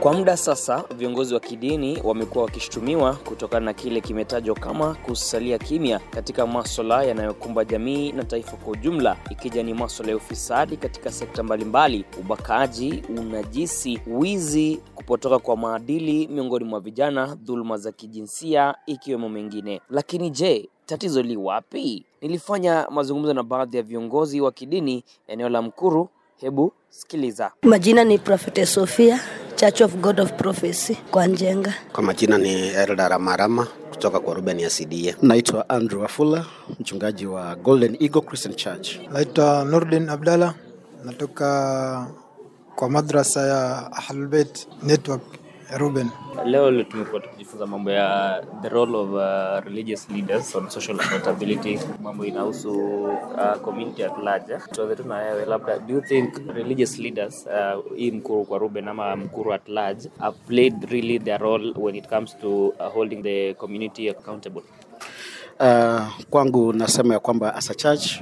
Kwa muda sasa, viongozi wa kidini wamekuwa wakishutumiwa kutokana na kile kimetajwa kama kusalia kimya katika maswala yanayokumba jamii na taifa kwa ujumla, ikija ni maswala ya ufisadi katika sekta mbalimbali, ubakaji, unajisi, wizi, kupotoka kwa maadili miongoni mwa vijana, dhuluma za kijinsia, ikiwemo mengine. Lakini je, tatizo li wapi? Nilifanya mazungumzo na baadhi ya viongozi wa kidini eneo la Mkuru. Hebu sikiliza. Majina ni Prophet Sofia, Church of God of Prophecy kwa Njenga. Kwa majina ni Elda Ramarama kutoka kwa Ruben ya CDA. Naitwa Andrew Afula, mchungaji wa Golden Eagle Christian Church. Naitwa Nurdin Abdalla, natoka kwa madrasa ya Ahlul Bait Network ya Ruben. Leo tumekuwa tukijifunza mambo ya the role of uh, religious leaders on social accountability, mambo inahusu uh, community at large. Tuanze tu na wewe, labda do you think religious leaders uh, hii Mkuru kwa Ruben ama Mkuru at large have played really their role when it comes to uh, holding the community accountable? Uh, kwangu nasema ya kwamba as a church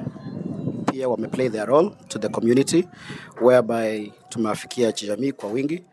pia wameplay their role to the community whereby tumewafikia jamii kwa wingi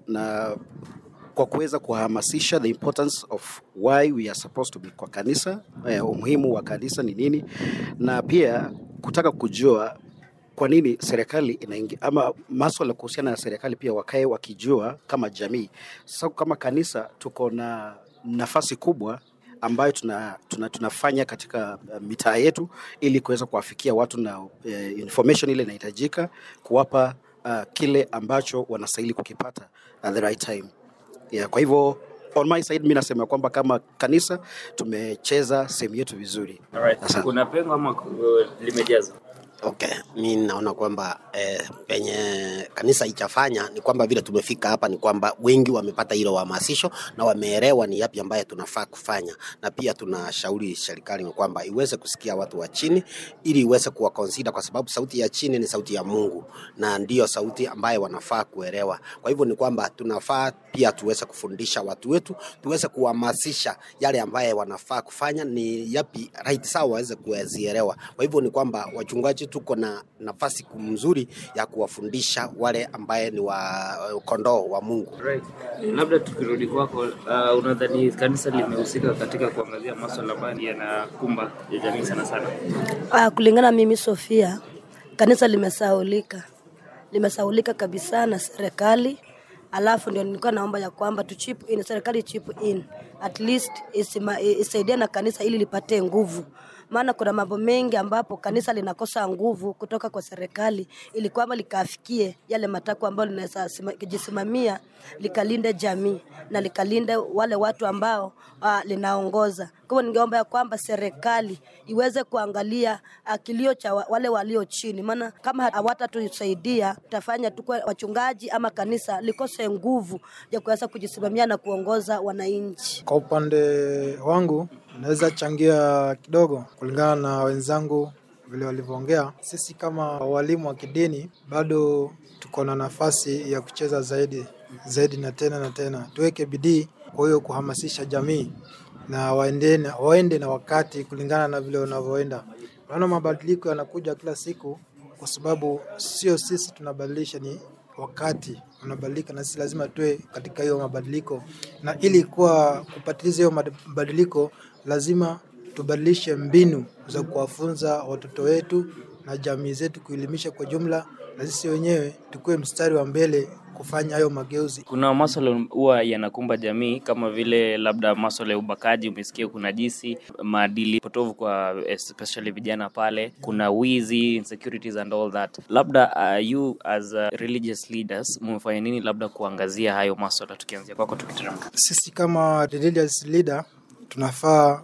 na kwa kuweza kuhamasisha the importance of why we are supposed to be kwa kanisa eh, umuhimu wa kanisa ni nini, na pia kutaka kujua kwa nini serikali inaingia ama maswala kuhusiana na serikali pia wakae wakijua kama jamii. Sasa kama kanisa tuko na nafasi kubwa ambayo tuna, tuna, tunafanya katika uh, mitaa yetu ili kuweza kuwafikia watu na uh, information ile inahitajika kuwapa uh, kile ambacho wanastahili kukipata at the right time. Yeah, kwa hivyo on my side mi nasema kwamba kama kanisa tumecheza sehemu yetu vizuri. Asante. Kuna pengo ama uh, limejazwa? Okay, mi naona kwamba eh, penye kanisa ichafanya ni kwamba vile tumefika hapa ni kwamba wengi wamepata hilo uhamasisho na wameelewa ni yapi ambaye tunafaa kufanya, na pia tunashauri serikali ni kwamba iweze kusikia watu wa chini ili iweze kuwa consider, kwa sababu sauti ya chini ni sauti ya Mungu na ndiyo sauti ambaye wanafaa kuelewa. Kwa hivyo ni kwamba tunafaa pia tuweze kufundisha watu wetu, tuweze kuhamasisha yale ambaye wanafaa kufanya ni yapi right, sawa waweze kuzielewa. Kwa hivyo ni kwamba wachungaji tuko na nafasi mzuri ya kuwafundisha wale ambaye ni wa kondoo wa Mungu. Right. Labda tukirudi kwako, uh, unadhani kanisa limehusika katika kuangazia maswala ambayo yanakumba ya jamii sana sana? Ah, kulingana mimi Sofia, kanisa limesaulika, limesaulika kabisa na serikali. Alafu ndio nilikuwa naomba ya kwamba tu chip in, serikali chip in at least isima, isaidia na kanisa ili lipate nguvu maana kuna mambo mengi ambapo kanisa linakosa nguvu kutoka kwa serikali ili kwamba likafikie yale matakwa ambayo linaweza kujisimamia likalinde jamii na likalinde wale watu ambao uh, linaongoza. Kwa hivyo ningeomba ya kwamba serikali iweze kuangalia uh, kilio cha wa- wale walio chini, maana kama hawatatusaidia tutafanya tu wachungaji ama kanisa likose nguvu ya kuweza kujisimamia na kuongoza wananchi. Kwa upande wangu naweza changia kidogo kulingana na wenzangu vile walivyoongea. Sisi kama walimu wa kidini bado tuko na nafasi ya kucheza zaidi zaidi na tena na tena. Tuweke bidii kwa hiyo kuhamasisha jamii na waende na, waende na wakati kulingana na vile wanavyoenda. Unaona mabadiliko yanakuja kila siku, kwa sababu sio sisi tunabadilisha, ni wakati unabadilika, na sisi lazima tuwe katika hiyo mabadiliko, na ili kuwa kupatiliza hiyo mabadiliko, lazima tubadilishe mbinu za kuwafunza watoto wetu na jamii zetu, kuelimisha kwa jumla, na sisi wenyewe tukuwe mstari wa mbele kufanya hayo mageuzi. Kuna maswala huwa yanakumba jamii kama vile labda maswala ya ubakaji, umesikia kuna jisi, maadili potovu kwa especially vijana pale, kuna wizi, insecurities and all that. Labda uh, you as uh, religious leaders mmefanya nini labda kuangazia hayo maswala, tukianzia kwako tukiteremka? Sisi kama religious leader tunafaa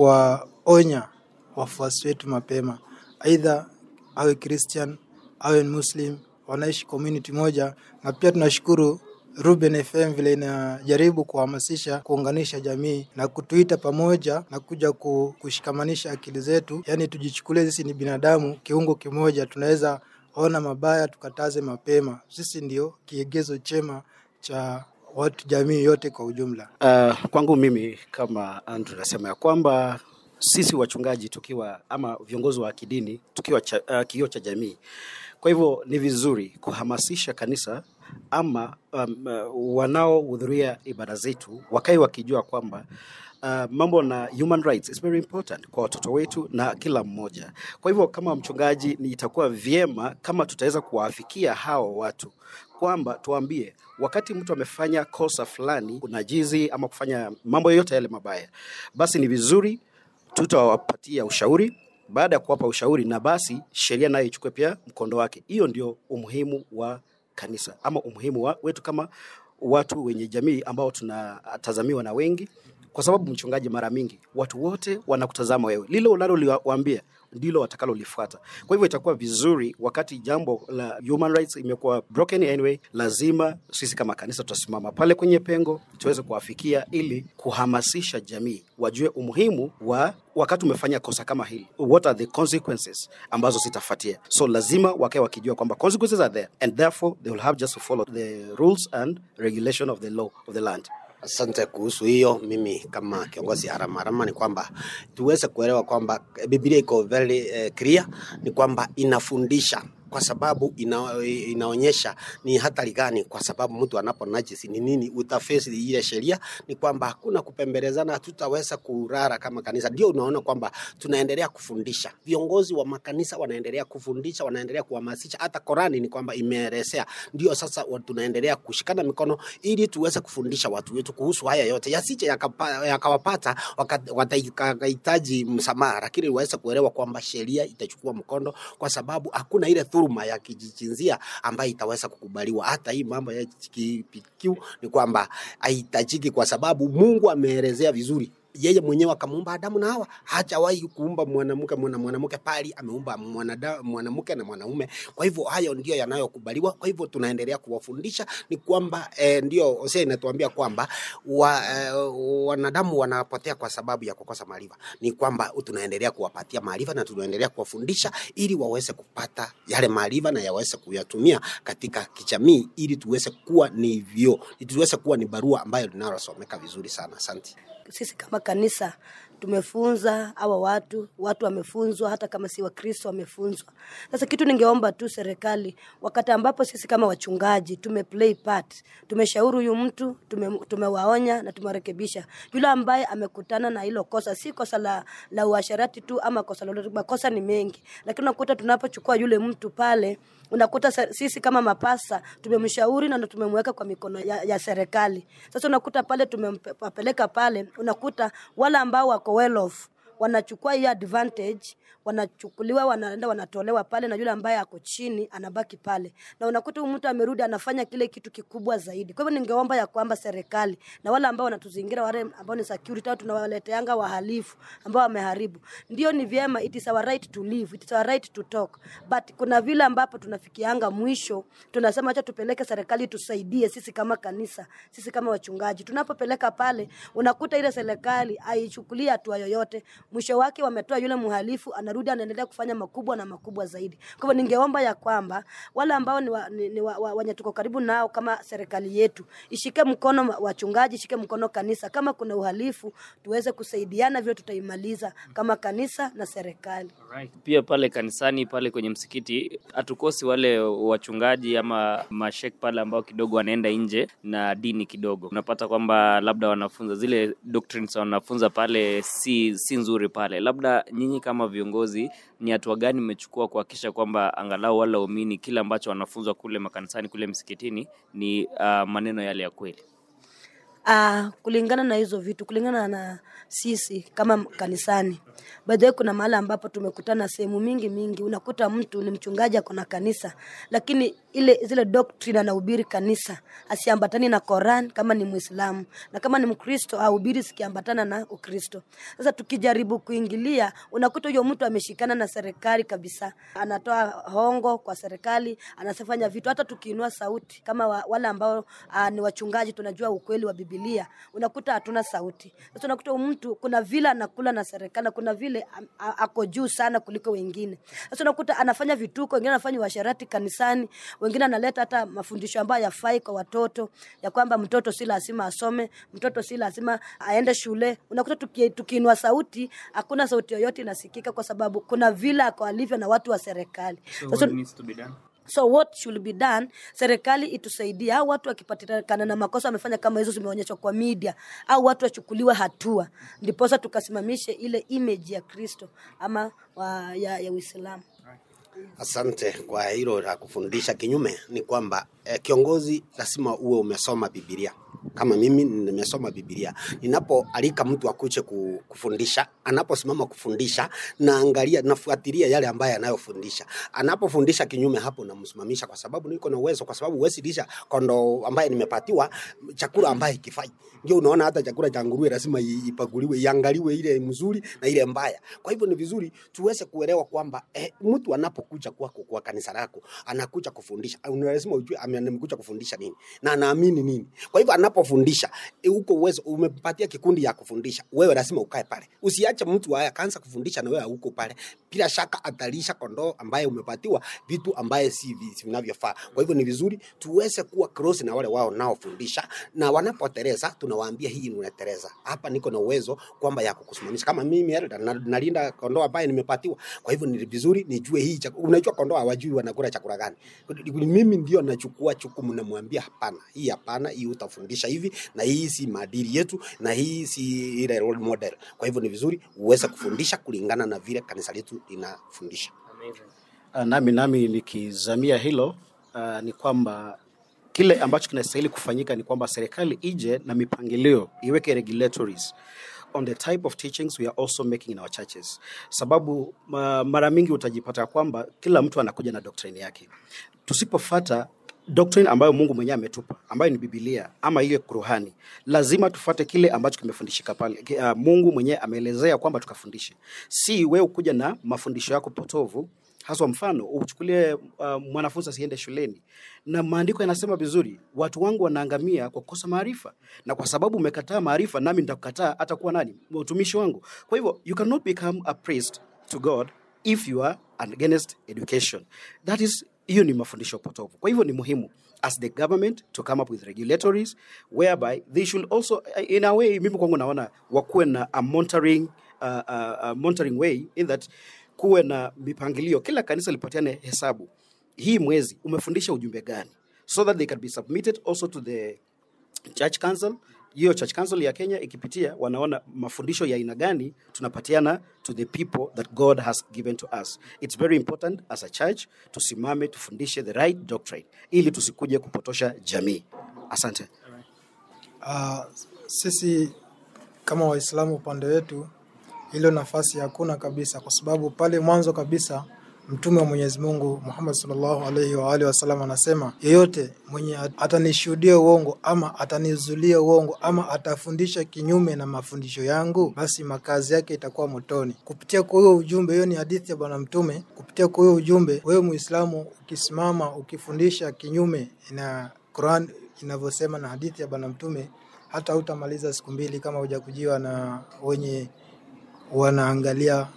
kuwaonya wafuasi wetu mapema, aidha awe Christian awe Muslim, wanaishi community moja, na pia tunashukuru Ruben FM vile inajaribu kuhamasisha kuunganisha jamii na kutuita pamoja na kuja ku- kushikamanisha akili zetu, yaani tujichukulie sisi ni binadamu, kiungo kimoja, tunaweza ona mabaya tukataze mapema. Sisi ndio kiegezo chema cha watu jamii yote kwa ujumla. Uh, kwangu mimi kama Andrew nasema ya kwamba sisi wachungaji tukiwa ama viongozi wa kidini tukiwa cha, uh, kioo cha jamii. Kwa hivyo ni vizuri kuhamasisha kanisa ama um, uh, wanaohudhuria ibada zetu wakae wakijua kwamba uh, mambo na human rights is very important kwa watoto wetu na kila mmoja. Kwa hivyo kama mchungaji, ni itakuwa vyema kama tutaweza kuwafikia hao watu kwamba tuambie wakati mtu amefanya kosa fulani, unajizi ama kufanya mambo yoyote yale mabaya, basi ni vizuri tutawapatia ushauri baada ya kuwapa ushauri, na basi sheria nayo ichukue pia mkondo wake. Hiyo ndio umuhimu wa kanisa ama umuhimu wa, wetu kama watu wenye jamii ambao tunatazamiwa na wengi, kwa sababu mchungaji, mara mingi watu wote wanakutazama wewe, lile unaloliwaambia ndilo watakalolifuata. Kwa hivyo itakuwa vizuri wakati jambo la human rights imekuwa broken anyway, lazima sisi kama kanisa tutasimama pale kwenye pengo tuweze kuwafikia ili kuhamasisha jamii wajue umuhimu wa wakati umefanya kosa kama hili, what are the consequences ambazo zitafuatia. So lazima wakae wakijua kwamba consequences are there and therefore they will have just to follow the rules and regulation of the law of the land. Asante kuhusu hiyo. Mimi kama kiongozi harama harama ni kwamba tuweze kuelewa kwamba Biblia iko very eh, clear, ni kwamba inafundisha kwa sababu ina, inaonyesha ni hatari gani, kwa sababu mtu anapo najisi ni nini utafesi ile sheria. Ni kwamba hakuna kupembelezana, hatutaweza kurara kama kanisa. Ndio unaona kwamba tunaendelea kufundisha, viongozi wa makanisa wanaendelea kufundisha, wanaendelea kuhamasisha. Hata Korani ni kwamba imeelezea. Ndio sasa wa- tunaendelea kushikana mikono ili tuweze kufundisha watu wetu kuhusu haya yote, yasije yakapa- yakawapata waka- wakahitaji msamaha, lakini waweze kuelewa kwamba sheria itachukua mkondo, kwa sababu hakuna ile dhuluma ya kijinsia ambayo itaweza kukubaliwa. Hata hii mambo ya LGBTQ ni kwamba haihitajiki, kwa sababu Mungu ameelezea vizuri yeye mwenyewe akamuumba Adamu na Hawa. Hajawahi kuumba mwanamke mwana mwanamke, pali ameumba mwanada- mwanamke na mwanaume. Kwa hivyo hayo ndio yanayokubaliwa. Kwa hivyo tunaendelea kuwafundisha ni kwamba eh, ndio Hosea inatuambia kwamba wa, eh, wanadamu wanapotea kwa sababu ya kukosa maarifa. Ni kwamba tunaendelea kuwapatia maarifa na tunaendelea kuwafundisha ili waweze kupata yale maarifa na yaweze kuyatumia katika kijamii, ili tuweze kuwa ni vyo, tuweze kuwa ni barua ambayo linalosomeka vizuri sana. Asante. sisi kama kanisa tumefunza hawa watu, watu wamefunzwa, hata kama si Wakristo wamefunzwa. Sasa kitu ningeomba tu serikali, wakati ambapo sisi kama wachungaji tume play part, tumeshauri huyu mtu, tume, tumewaonya na tumewarekebisha. Yule ambaye amekutana na hilo kosa, si kosa la, la uasherati tu ama kosa lolote, makosa ni mengi, lakini unakuta tunapochukua yule mtu pale unakuta se- sisi kama mapasa tumemshauri na ndo tumemweka kwa mikono ya, ya serikali. Sasa unakuta pale tumempeleka pale, unakuta wale ambao wako well off wanachukua hiyo advantage wanachukuliwa wanaenda wanatolewa pale, na yule ambaye ako chini anabaki pale, na unakuta huyu mtu amerudi anafanya kile kitu kikubwa zaidi. Kwa hivyo ningeomba ya kwamba serikali na wale ambao wanatuzingira, wale ambao ni security au tunawaleteanga wahalifu ambao wameharibu, ndio ni vyema, it is our right to live, it is our right to talk, but kuna vile ambapo tunafikianga mwisho, tunasema acha tupeleke serikali tusaidie sisi kama kanisa, sisi kama wachungaji. Tunapopeleka pale, unakuta ile serikali haichukulia hatua yoyote, mwisho wake wametoa yule mhalifu, anarudi anaendelea kufanya makubwa na makubwa zaidi. Kwa hivyo ningeomba ya kwamba wale ambao ni, wa, ni, ni wa, wa, wenye tuko karibu nao kama serikali yetu ishike mkono wa- wachungaji, ishike mkono kanisa. Kama kuna uhalifu, tuweze kusaidiana, vile tutaimaliza kama kanisa na serikali. Pia pale kanisani pale kwenye msikiti hatukosi wale wachungaji ama mashek pale ambao kidogo wanaenda nje na dini kidogo. Unapata kwamba labda wanafunza zile doctrines wanafunza pale si, si nzuri pale. Labda nyinyi kama viongozi, ni hatua gani mmechukua kuhakikisha kwamba angalau wale waumini kile ambacho wanafunzwa kule makanisani kule msikitini ni uh, maneno yale ya kweli? Ah, kulingana na hizo vitu, kulingana na sisi kama kanisani, by the way, kuna mahali ambapo tumekutana sehemu mingi mingi, unakuta mtu ni mchungaji ako na kanisa, lakini ile zile doctrine anahubiri kanisa asiambatani na Koran kama ni Muislamu, na kama ni Mkristo ahubiri sikiambatana na Ukristo. Sasa tukijaribu kuingilia, unakuta huyo mtu ameshikana na serikali kabisa, anatoa hongo kwa serikali, anafanya vitu. Hata tukiinua sauti kama wa, wale ambao uh, ni wachungaji, tunajua ukweli wa Biblia, unakuta hatuna sauti. Sasa unakuta huyu mtu kuna vile anakula na serikali, na kuna vile am- a- ako juu sana kuliko wengine. Sasa unakuta anafanya vituko, wengine anafanya uasherati kanisani, wengine analeta hata mafundisho ambayo yafai kwa watoto, ya kwamba mtoto si lazima asome, mtoto si lazima aende shule. Unakuta tuki- tukiinua sauti, hakuna sauti yoyote inasikika, kwa sababu kuna vile ako alivyo na watu wa serikali. Sasa so what should be done serikali itusaidie au watu wakipatikana na makosa wamefanya kama hizo zimeonyeshwa kwa media au watu wachukuliwa hatua ndiposa tukasimamishe ile image ya kristo ama wa, ya, ya uislamu Asante kwa hilo la kufundisha. Kinyume ni kwamba eh, kiongozi lazima uwe umesoma Biblia. Kama mimi nimesoma Biblia, ninapoalika mtu akuje ku- kufundisha, anaposimama kufundisha, naangalia nafuatilia yale ambayo anayofundisha. Anapofundisha kinyume, hapo namsimamisha, kwa sababu niko na uwezo, kwa sababu huwezi lisha kondoo ambaye nimepatiwa chakula ambaye ikifai. Ndio unaona hata chakula cha nguruwe lazima i- ipakuliwe, iangaliwe ile mzuri na ile mbaya. Kwa hivyo ni vizuri tuweze kuelewa kwamba eh, mtu anapokuja kwako kwa kanisa lako anakuja kufundisha, au ni lazima ujue ame- amekuja kufundisha nini na anaamini nini. Kwa hivyo anapofundisha eh, uko uwezo, umepatia kikundi ya kufundisha, wewe lazima ukae pale, usiache mtu haya akaanza kufundisha na wewe hauko pale. Bila shaka atalisha kondoo ambaye umepatiwa vitu ambaye si vi- si vinavyofaa. Kwa hivyo ni vizuri tuweze kuwa close na wale wao naofundisha, na wanapoteleza tunawaambia hii unateleza hapa, niko na uwezo kwamba ya kukusimamisha. Kama mimi elder, na- nalinda kondoo ambaye nimepatiwa, kwa hivyo ni vizuri nijue hii chakula. Unajua kondoo hawajui wanakula chakula gani. Mimi ndio nachukua chukumu, namwambia hapana, hii hapana, hii utafundisha hivi, na hii si maadili yetu, na hii si ile role model. Kwa hivyo ni vizuri uweze kufundisha kulingana na vile kanisa letu linafundisha. Uh, nami nami nikizamia hilo uh, ni kwamba kile ambacho kinastahili kufanyika ni kwamba serikali ije na mipangilio iweke regulatories on the type of teachings we are also making in our churches, sababu ma, mara mingi utajipata kwamba kila mtu anakuja na doctrine yake. Tusipofata doctrine ambayo Mungu mwenyewe ametupa ambayo ni Biblia ama ile Qur'ani, lazima tufate kile ambacho kimefundishika pale. Ki- Uh, Mungu mwenyewe ameelezea kwamba tukafundishe, si wewe kuja na mafundisho yako potovu haswa mfano uchukulie uh, mwanafunzi asiende shuleni na maandiko yanasema vizuri watu wangu wanaangamia kwa kukosa maarifa na kwa sababu umekataa maarifa nami nitakukataa hata kuwa nani utumishi wangu kwa hivyo you cannot become a priest to god if you are against education that is hiyo ni mafundisho potofu kwa hivyo ni muhimu as the government to come up with regulatories whereby they should also in a way mimi kwangu naona wakuwe na a monitoring, uh, uh, uh, monitoring way in that kuwe na mipangilio, kila kanisa lipatiane hesabu, hii mwezi umefundisha ujumbe gani, so that they can be submitted also to the church council. Hiyo church council ya Kenya ikipitia, wanaona mafundisho ya aina gani tunapatiana to the people that God has given to us. It's very important as a church tusimame tufundishe the right doctrine ili tusikuje kupotosha jamii. Asante. Uh, sisi kama Waislamu upande wetu hilo nafasi hakuna kabisa, kwa sababu pale mwanzo kabisa Mtume wa Mwenyezi Mungu Muhammad sallallahu alaihi wa alihi wasallam anasema, yeyote mwenye atanishuhudia uongo ama atanizulia uongo ama atafundisha kinyume na mafundisho yangu, basi makazi yake itakuwa motoni. Kupitia kwa huyo ujumbe, hiyo ni hadithi ya Bwana Mtume. Kupitia kwa huyo ujumbe, wewe Muislamu ukisimama ukifundisha kinyume na Quran inavyosema na hadithi ya Bwana Mtume, hata hutamaliza siku mbili kama hujakujiwa na wenye wanaangalia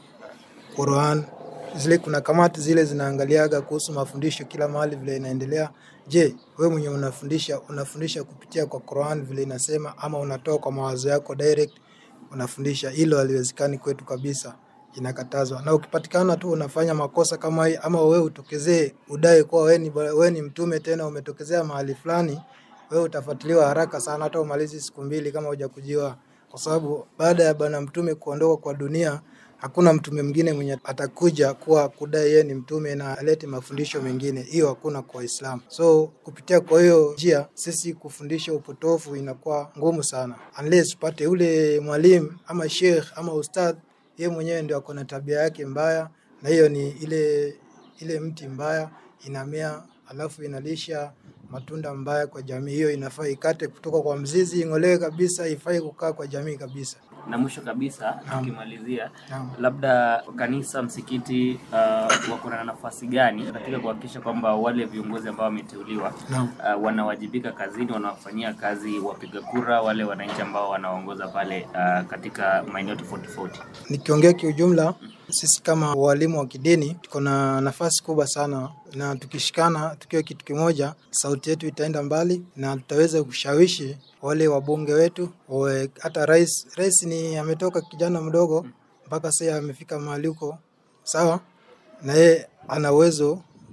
Quran zile, kuna kamati zile zinaangaliaga kuhusu mafundisho kila mahali vile inaendelea. Je, wewe mwenye unafundisha unafundisha kupitia kwa Quran vile inasema, ama unatoa kwa mawazo yako direct unafundisha? Hilo haliwezekani kwetu kabisa, inakatazwa. Na ukipatikana tu unafanya makosa kama hii, ama wewe utokezee udai kuwa wewe ni wewe ni mtume, tena umetokezea mahali fulani, wewe utafuatiliwa haraka sana, hata umalizi siku mbili kama hujakujiwa, kwa sababu baada ya bwana mtume kuondoka kwa dunia hakuna mtume mwingine mwenye atakuja kuwa kudai yeye ni mtume na alete mafundisho mengine. Hiyo hakuna kwa Waislamu. So kupitia kwa hiyo njia, sisi kufundisha upotofu inakuwa ngumu sana, unless upate ule mwalimu ama sheikh ama ustadh, yeye mwenyewe ndio ako na tabia yake mbaya, na hiyo ni ile ile mti mbaya inamea, alafu inalisha matunda mbaya kwa jamii. Hiyo inafaa ikate kutoka kwa mzizi, ing'olewe kabisa, ifai kukaa kwa jamii kabisa. Na mwisho kabisa, Naam. tukimalizia, Naam. labda kanisa, msikiti uh, wako na nafasi gani katika kuhakikisha kwamba wale viongozi ambao wameteuliwa Naam. uh, wanawajibika kazini, wanawafanyia kazi wapiga kura, wale wananchi ambao wanaongoza pale uh, katika maeneo tofauti tofauti. Nikiongea kiujumla, sisi kama walimu wa kidini tuko na nafasi kubwa sana, na tukishikana tukiwa kitu kimoja, sauti yetu itaenda mbali na tutaweza kushawishi wale wabunge wetu wawe, hata rais. Rais ni ametoka kijana mdogo mpaka sasa amefika mahali huko, sawa, na yeye ana uwezo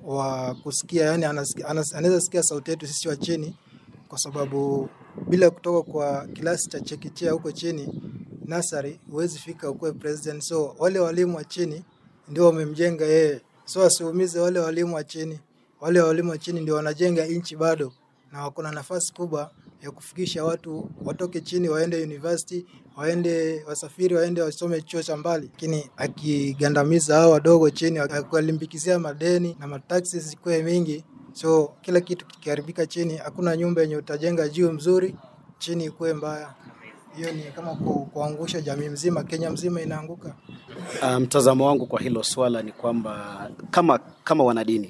wa kusikia, yani anasikia- anas- anaweza sikia sauti yetu sisi wa chini, kwa sababu bila kutoka kwa kilasi cha chekechea huko chini nasari, huwezi fika ukuwe president. So wale walimu wa chini ndio wamemjenga yeye, so asiumize wale walimu wa chini. Wale walimu wa chini ndio wanajenga nchi bado, na wako na nafasi kubwa ya kufikisha watu watoke chini waende university, waende wasafiri, waende wasome chuo cha mbali, lakini akigandamiza hao wadogo chini, akiwalimbikizia madeni na mataksi zikuwe mingi, so kila kitu kikiharibika chini, hakuna nyumba yenye utajenga juu mzuri, chini ikuwe mbaya. Hiyo ni kama ku, kuangusha jamii mzima, Kenya mzima inaanguka. Uh, mtazamo wangu kwa hilo swala ni kwamba kama, kama wanadini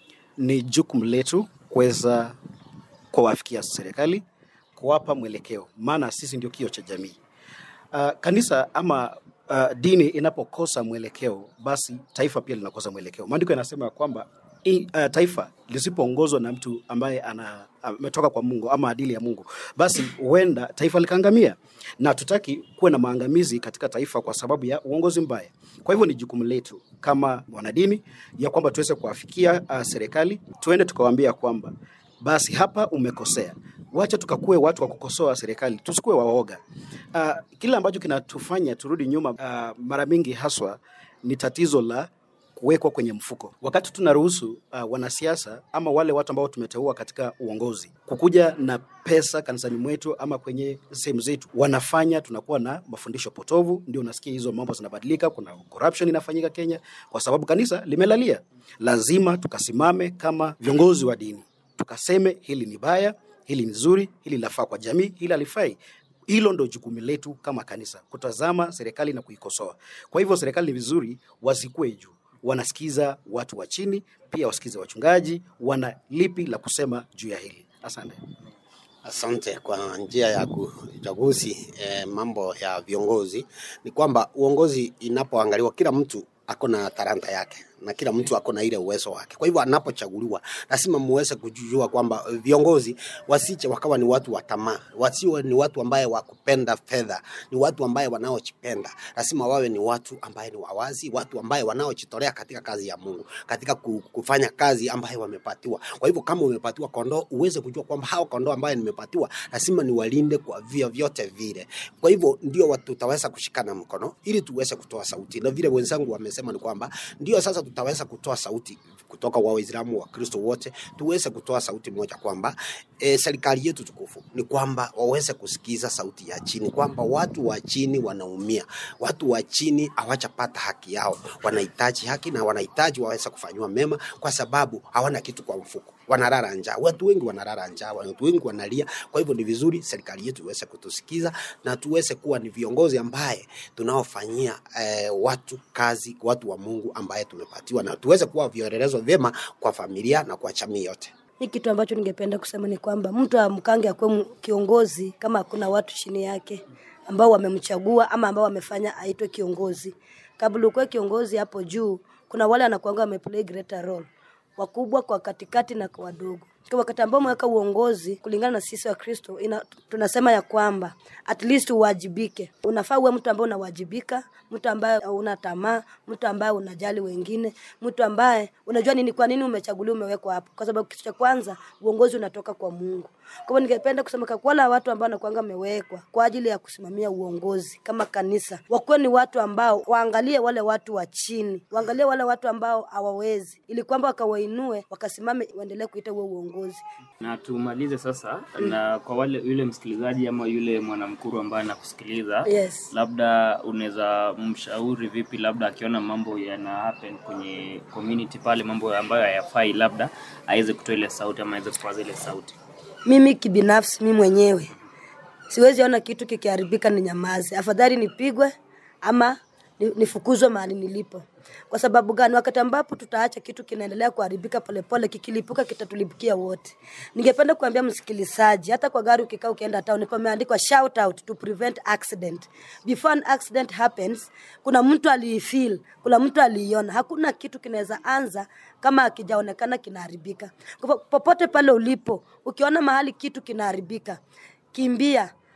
ni jukumu letu kuweza kuwafikia serikali, kuwapa mwelekeo, maana sisi ndio kio cha jamii. Uh, kanisa ama uh, dini inapokosa mwelekeo, basi taifa pia linakosa mwelekeo. Maandiko yanasema ya kwamba i, uh, taifa lisipoongozwa na mtu ambaye ana ametoka kwa Mungu ama adili ya Mungu, basi huenda taifa likaangamia, na tutaki kuwe na maangamizi katika taifa kwa sababu ya uongozi mbaya. Kwa hivyo ni jukumu letu kama wanadini ya kwamba tuweze kuwafikia uh, serikali, tuende tukawaambia kwamba basi hapa umekosea, wacha tukakue watu wa kukosoa serikali, tusikuwe waoga. Uh, kile ambacho kinatufanya turudi nyuma uh, mara mingi haswa ni tatizo la kuwekwa kwenye mfuko. Wakati tunaruhusu uh, wanasiasa ama wale watu ambao tumeteua katika uongozi kukuja na pesa kanisani mwetu ama kwenye sehemu zetu, wanafanya tunakuwa na mafundisho potovu, ndio unasikia hizo mambo zinabadilika. Kuna corruption inafanyika Kenya kwa sababu kanisa limelalia. Lazima tukasimame kama viongozi wa dini tukaseme hili ni baya, hili ni zuri, hili lafaa kwa jamii, hili halifai. Hilo ndo jukumu letu kama kanisa, kutazama serikali na kuikosoa. Kwa hivyo serikali ni vizuri wasikue juu, wanasikiza watu wa chini, pia wasikize wachungaji, wana lipi la kusema juu ya hili. Asante. Asante kwa njia ya uchaguzi eh, mambo ya viongozi ni kwamba uongozi inapoangaliwa, kila mtu ako na talanta yake na kila mtu ako na ile uwezo wake. Kwa hivyo anapochaguliwa, lazima muweze kujua kwamba viongozi wasiche wakawa ni watu wa tamaa, wasiwe ni watu ambaye wakupenda fedha, ni watu ambaye wanaojipenda. Lazima wawe ni watu ambaye ni wawazi, watu ambaye wanaojitolea katika kazi ya Mungu, katika ku- kufanya kazi ambayo wamepatiwa. Kwa hivyo kama umepatiwa kondoo, uweze kujua kwamba hao kondoo ambaye nimepatiwa lazima niwalinde kwa via vyote vile. Kwa hivyo ndio watu tutaweza kushikana mkono ili tuweze kutoa sauti, na vile wenzangu wamesema ni kwamba ndio sasa tutaweza kutoa sauti kutoka kwa Waislamu wa Kristo wote, tuweze kutoa sauti moja kwamba e, serikali yetu tukufu ni kwamba waweze kusikiza sauti ya chini, kwamba watu wa chini wanaumia, watu wa chini hawajapata haki yao, wanahitaji haki na wanahitaji waweze kufanyiwa mema, kwa sababu hawana kitu kwa mfuko, wanalala njaa. Watu wengi wanalala njaa, watu wengi wanalia. Kwa hivyo ni vizuri serikali yetu iweze kutusikiza na tuweze kuwa ni viongozi ambaye tunaofanyia eh, watu kazi, watu wa Mungu ambaye tumepatiwa, na tuweze kuwa vielelezo vyema kwa familia na kwa jamii yote. Mi kitu ambacho ningependa kusema ni kwamba mtu amkange akuwe mu- kiongozi kama hakuna watu chini yake ambao wamemchagua ama ambao wamefanya aitwe kiongozi. Kabla ukuwe kiongozi hapo juu, kuna wale wanakuanga wameplay greater role, wakubwa kwa katikati na kwa wadogo. Kwa wakati ambao umeweka uongozi, kulingana na sisi wa Kristo, ina, tunasema ya kwamba at least uwajibike. Unafaa uwe mtu ambaye unawajibika, mtu ambaye una tamaa, mtu ambaye unajali wengine, mtu ambaye unajua nini, kwa nini umechaguliwa, umewekwa hapo, kwa sababu kitu cha kwanza uongozi unatoka kwa Mungu. Kwa hivyo ningependa kusema kwa wale watu ambao wanakuanga wamewekwa kwa ajili ya kusimamia uongozi kama kanisa, wakuwe ni watu ambao waangalie wale watu wa chini, waangalie wale watu ambao hawawezi, ili kwamba wakawainue, wakasimame, waendelee kuita huo uongozi. Na tumalize sasa na kwa wale yule msikilizaji ama yule mwanamkuru ambaye anakusikiliza Yes. labda unaweza mshauri vipi, labda akiona mambo yana happen kwenye community pale, mambo ambayo hayafai, labda aweze kutoa ile sauti ama aweze kupaza ile sauti. Mimi kibinafsi, mimi mwenyewe siwezi ona kitu kikiharibika ni nyamaze, afadhali nipigwe ama ni- nifukuzwe mahali nilipo. Kwa sababu gani? Wakati ambapo tutaacha kitu kinaendelea kuharibika polepole, kikilipuka kitatulipukia wote. Ningependa kuambia msikilizaji, hata kwa gari ukikaa ukienda town, pameandikwa shout out to prevent accident. Before an accident happens, kuna mtu aliifeel, kuna mtu aliiona. Hakuna kitu kinaweza anza kama hakijaonekana kinaharibika. Kwa hivyo, popote pale ulipo, ukiona mahali kitu kinaharibika, kimbia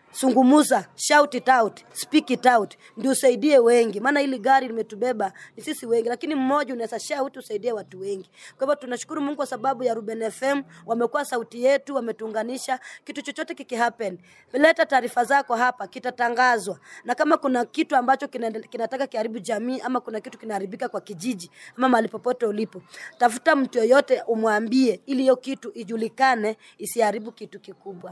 sungumuza shout it out speak it out ndio usaidie wengi maana hili gari limetubeba ni sisi wengi lakini mmoja unaweza shout usaidie watu wengi kwa hivyo tunashukuru mungu kwa sababu ya ruben fm wamekuwa sauti yetu wametuunganisha kitu chochote kikihappen leta taarifa zako hapa kitatangazwa na kama kuna kitu ambacho kinaende- kinataka kiharibu jamii ama kuna kitu kinaharibika kwa kijiji ama mahali popote ulipo tafuta mtu yoyote umwambie ili hiyo kitu ijulikane isiharibu kitu kikubwa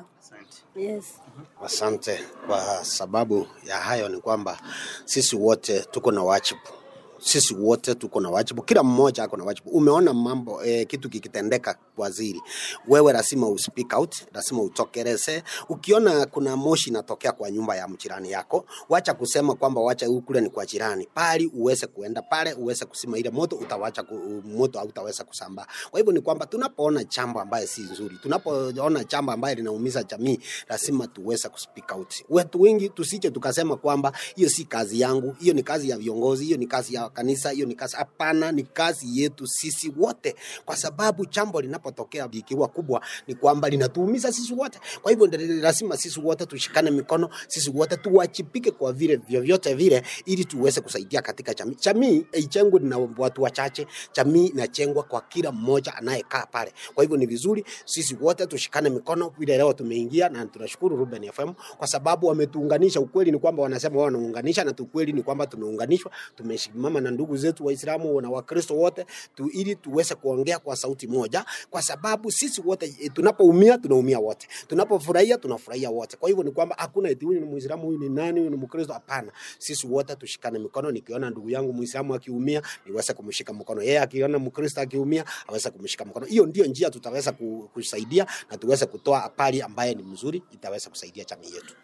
yes Asante. Kwa sababu ya hayo ni kwamba sisi wote tuko na wajibu sisi wote tuko na wajibu, kila mmoja ako na wajibu. Umeona mambo eh, kitu kikitendeka waziri, wewe lazima uspeak out, lazima utokeleze. Ukiona kuna moshi inatokea kwa nyumba ya mjirani yako, wacha kusema kwamba wacha huu kule ni kwa jirani, bali uweze kuenda pale, uweze kusima ile moto, utawacha ku, moto hautaweza kusambaa. Kwa hivyo ni kwamba tunapoona jambo ambaye si nzuri, tunapoona jambo ambaye linaumiza jamii, lazima tuweze kuspeak out. Watu wengi tusije tukasema kwamba hiyo si kazi yangu, hiyo ni kazi ya viongozi, hiyo ni kazi ya kanisa, hiyo ni kazi. Hapana, ni kazi yetu sisi wote, kwa sababu jambo linapotokea likiwa kubwa ni kwamba linatuumiza sisi wote. Kwa hivyo ndio lazima sisi wote tushikane mikono, sisi wote tuwajibike kwa vile vyovyote vile, ili tuweze kusaidia katika jamii. Jamii haijengwi na watu wachache, jamii inajengwa kwa kila mmoja anayekaa pale. Kwa hivyo ni vizuri sisi wote tushikane mikono vile leo tumeingia, na tunashukuru Ruben FM kwa sababu wametuunganisha. Ukweli ni kwamba wanasema wao wanaunganisha, na ukweli ni kwamba tumeunganishwa, tumesimama na ndugu zetu Waislamu na Wakristo wote tu, ili tuweze kuongea kwa sauti moja, kwa sababu sisi wote e, tunapoumia tunaumia wote, tunapofurahia tunafurahia wote. Kwa hivyo ni kwamba hakuna eti huyu ni Muislamu, huyu ni nani, huyu ni Mkristo. Hapana, sisi wote tushikane mikono. Nikiona ndugu yangu Muislamu akiumia, niweze kumshika mkono, yeye akiona Mkristo akiumia, aweze kumshika mkono. Hiyo ndio njia tutaweza ku- kusaidia na tuweze kutoa habari ambaye ni mzuri, itaweza kusaidia jamii yetu.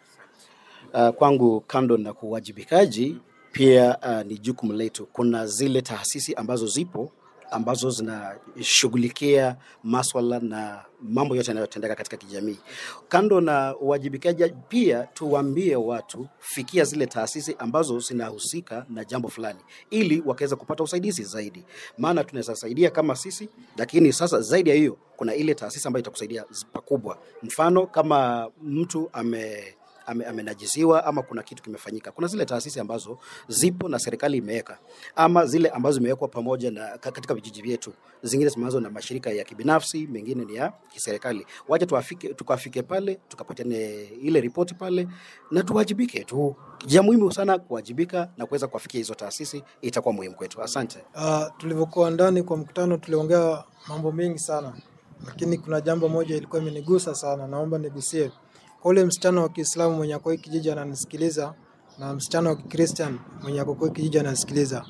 Uh, kwangu kando na kuwajibikaji pia uh, ni jukumu letu. Kuna zile taasisi ambazo zipo ambazo zinashughulikia maswala na mambo yote yanayotendeka katika kijamii. Kando na uwajibikaji, pia tuwaambie watu fikia zile taasisi ambazo zinahusika na jambo fulani, ili wakaweza kupata usaidizi zaidi, maana tunaweza saidia kama sisi, lakini sasa zaidi ya hiyo kuna ile taasisi ambayo itakusaidia z- pakubwa. Mfano kama mtu ame ame- amenajisiwa ama kuna kitu kimefanyika. Kuna zile taasisi ambazo zipo na serikali imeweka, ama zile ambazo zimewekwa pamoja na ka- katika vijiji vyetu, zingine zimeanzwa na mashirika ya kibinafsi, mengine ni ya kiserikali. Wacha tuafike, tukafike pale tukapatiane ile ripoti pale na tuwajibike tu. Jambo muhimu sana kuwajibika na kuweza kuwafikia hizo taasisi, itakuwa muhimu kwetu. Asante. Uh, tulivyokuwa ndani kwa mkutano tuliongea mambo mengi sana, lakini kuna jambo moja ilikuwa imenigusa sana, naomba nigusie. Kwa ule msichana wa Kiislamu mwenye ako hii kijiji ananisikiliza na msichana wa Kikristian mwenye ako kwa hii kijiji ananisikiliza,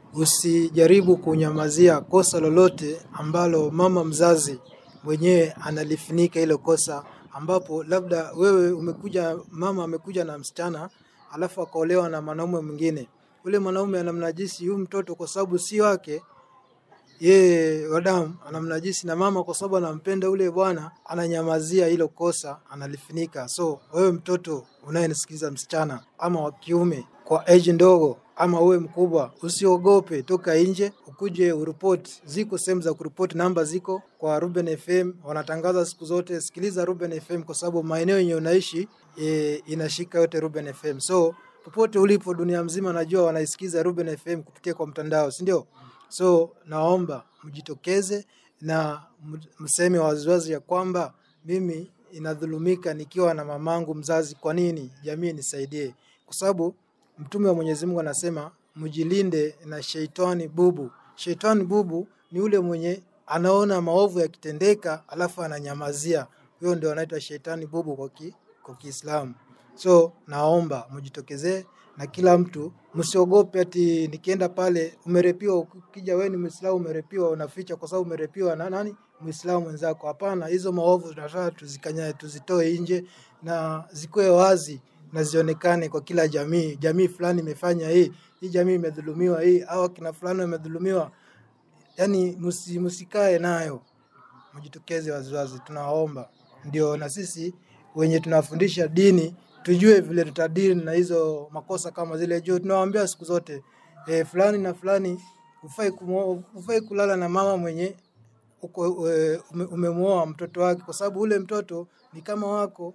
usijaribu kunyamazia kosa lolote ambalo mama mzazi mwenyewe analifunika hilo kosa, ambapo labda wewe umekuja, mama amekuja na msichana alafu akaolewa na mwanaume mwingine, ule mwanaume anamnajisi huyu mtoto kwa sababu si wake yeye wadamu anamnajisi na mama kwa sababu anampenda ule bwana, ananyamazia hilo kosa, analifunika. So wewe mtoto unayenisikiliza, msichana ama wa kiume, kwa age ndogo ama uwe mkubwa, usiogope, toka nje ukuje uripoti. Ziko sehemu za kuripoti, namba ziko kwa Ruben FM, wanatangaza siku zote. Sikiliza Ruben FM kwa sababu maeneo yenye unaishi e, inashika yote Ruben FM. So popote ulipo dunia mzima, najua wanaisikiza Ruben FM kupitia kwa mtandao, si ndio? So naomba mjitokeze na m- mseme waziwazi ya kwamba mimi inadhulumika nikiwa na mamangu mzazi. Kwa nini? Jamii nisaidie, kwa sababu Mtume wa Mwenyezi Mungu anasema mjilinde na sheitani bubu. Sheitani bubu ni ule mwenye anaona maovu yakitendeka alafu ananyamazia. Huyo ndio anaitwa sheitani bubu kwa ki, kwa Kiislamu. So naomba mjitokezee na kila mtu msiogope ati nikienda pale umerepiwa, ukija wewe ni Muislamu umerepiwa, unaficha kwa sababu umerepiwa na nani Muislamu mwenzako. Hapana, hizo maovu tunataka tuzikanya, tuzitoe nje na zikuwe wazi na zionekane kwa kila jamii. Jamii fulani imefanya hii, hii jamii imedhulumiwa hii, au akina fulani wamedhulumiwa. Yani musi, musikae nayo, mjitokeze waziwazi, tunawaomba ndio na sisi wenye tunafundisha dini tujue vile tutadili na hizo makosa kama zile juu. Tunawaambia siku zote e, fulani na fulani hufai kumo- hufai kulala na mama mwenye uko e, ume, umemuoa mtoto wake, kwa sababu ule mtoto ni kama wako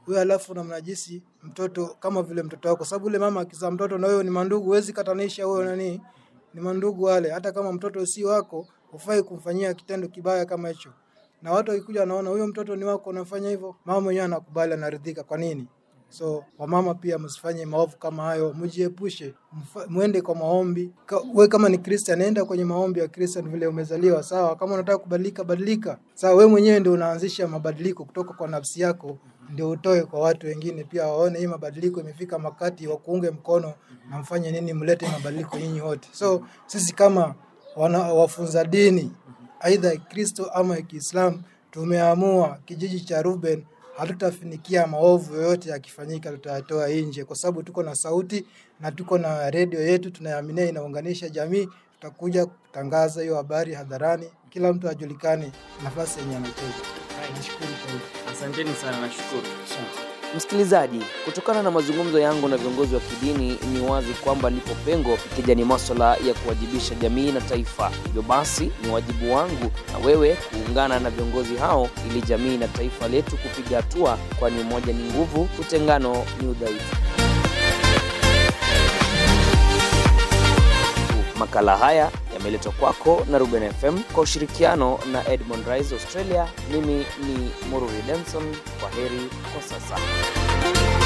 wewe alafu unamnajisi mtoto kama vile mtoto wako, sababu yule mama akizaa mtoto na wewe ni mandugu, huwezi katanisha wewe nani, ni mandugu wale. Hata kama mtoto si wako, hufai kumfanyia kitendo kibaya kama hicho. Na watu wakikuja wanaona huyo mtoto ni wako, unafanya hivyo, mama mwenyewe anakubali, anaridhika. Kwa nini? So wamama pia msifanye maovu kama hayo, mjiepushe, mfa- mwende kwa maombi. Ka, we kama ni Christian, nenda kwenye maombi ya Christian vile umezaliwa, sawa. Kama unataka kubadilika, badilika, sawa. We mwenyewe ndio unaanzisha mabadiliko kutoka kwa nafsi yako, ndio utoe kwa watu wengine pia waone hii mabadiliko imefika, makati wa kuunge mkono na mfanye nini, mlete mabadiliko nyinyi wote. So sisi kama wana, wafunza dini aidha ya Kristo ama ya Kiislamu, tumeamua kijiji cha Ruben hatutafinikia maovu yoyote yakifanyika, tutayatoa nje, kwa sababu tuko na sauti na tuko na redio yetu tunayoaminia inaunganisha jamii. Tutakuja kutangaza hiyo habari hadharani, kila mtu ajulikane nafasi yenye anacheza. Nashukuru kwa hiyo. Asanteni sana, nashukuru. Msikilizaji, kutokana na mazungumzo yangu na viongozi wa kidini, ni wazi kwamba lipo pengo ikija ni maswala ya kuwajibisha jamii na taifa. Hivyo basi, ni wajibu wangu na wewe kuungana na viongozi hao ili jamii na taifa letu kupiga hatua, kwani umoja ni nguvu, utengano ni udhaifu. Makala haya yameletwa kwako na Ruben FM kwa ushirikiano na Edmond Rise Australia. Mimi ni Mururi Denson. Kwa heri kwa sasa.